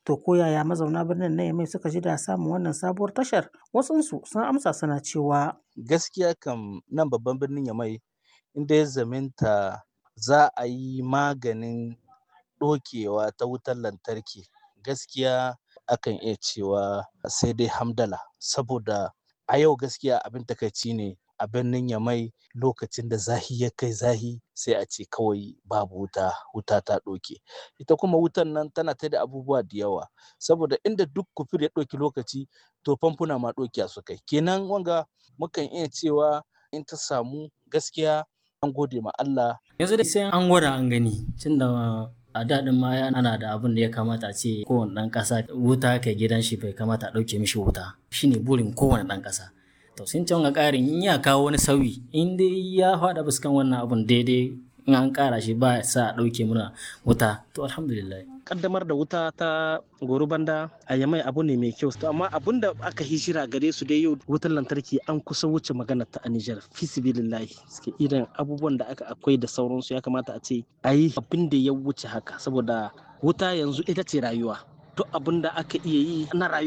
To ko yaya mazauna birnin na Yamai suka ji da samun wannan sabuwar tashar? Wasunsu sun amsa suna cewa gaskiya kam nan babban birnin Yamai inda ya zaminta za a yi maganin ɗokewa ta wutar lantarki gaskiya akan iya cewa sai dai hamdala saboda a yau gaskiya abin takaici ne a birnin Yamai lokacin da zahi ya kai zahi sai a ce kawai babu wuta wuta ta ɗoke ita kuma wutan nan tana ta da abubuwa da yawa saboda inda duk kufur ya ɗauki lokaci to famfuna ma ɗauke su kai kenan wanga mukan iya cewa in ta samu gaskiya an gode ma Allah yanzu dai sai an gwada an gani tunda a daɗin ma ana da abin da ya kamata a ce kowane ɗan ƙasa wuta kai gidan shi bai kamata a ɗauke mishi wuta shine burin kowane ɗan ƙasa to sun can ga ƙarin in ya kawo wani sauyi in dai ya faɗa fuskan wannan abun daidai in an ƙara shi ba sa a ɗauke muna wuta to alhamdulillah kaddamar da wuta ta goro banda a yamai abu ne mai kyau to amma abun da aka hijira gare su dai yau wutar lantarki an kusa wuce magana ta a Nijar fisibilillahi suke irin abubuwan da aka akwai da sauransu ya kamata a ce a yi abin da ya wuce haka saboda wuta yanzu ita ce rayuwa duk abin da aka iya yi na rayuwa